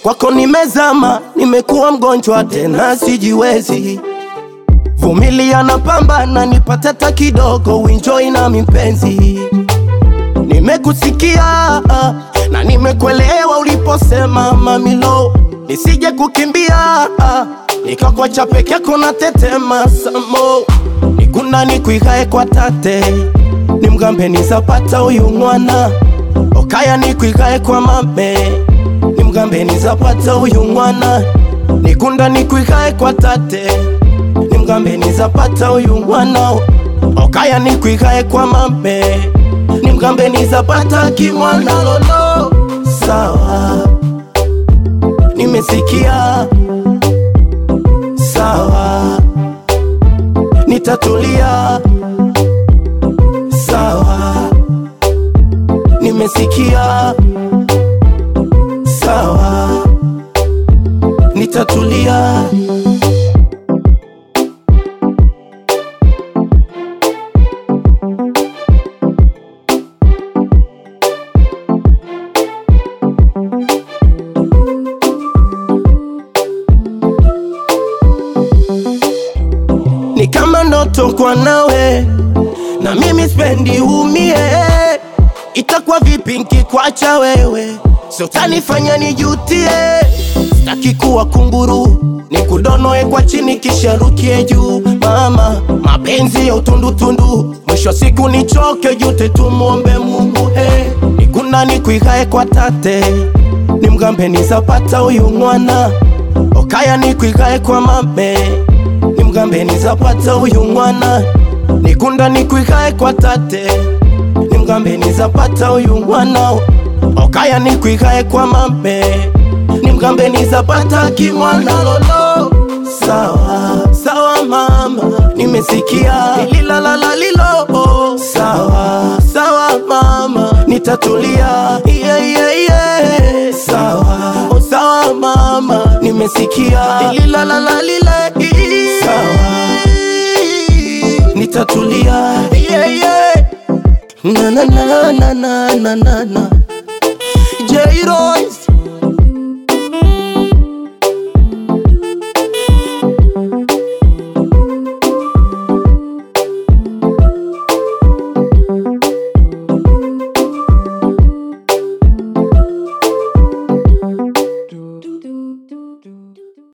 kwako nimezama, nimekuwa mgonjwa tena sijiwezi. Vumilia na pambana, nipate hata kidogo, uenjoy na mipenzi. Nimekusikia ah, na nimekuelewa uliposema mamilo, nisije kukimbia ah, nikakwacha peke yako na tetema samo, nikuna nikwigae kwa tate, nimgambe nizapata uyu mwana okaya nikwigae kwa mame, nimgambe nizapata uyu mwana nikunda nikwigae kwa tate, nimgambe nizapata uyu mwana okaya nikwigae kwa mame nimgambe nizapata kimwana lolo sawa nimesikia sawa nitatulia sawa nimesikia sawa nitatulia ni kama ndoto kwa nawe na mimi spendi umie itakuwa vipi nkikwacha wewe sio utanifanya nijutie sitaki kuwa kunguru nikudonoe kwa chini kisha rukie juu mama mapenzi ya utundutundu mwisho wa siku nichoke jute tumwombe mungu he nikuna nikwigae kwa tate nimgambe nizapata uyu mwana okaya nikwigae kwa mame nimgambe nizapata uyu mwana nikunda nikwigae kwa tate nimgambe nizapata uyu mwana okaya nikwigae kwa mame nimgambe nizapata kimwana lolo sawa sawa mama nimesikia lilalala lilo sawa sawa mama nitatulia yeah, yeah, yeah. sawa oh, sawa mama nimesikia lilalala lile sawa nitatulia yeah, yeah. na na na na na na na J-Royce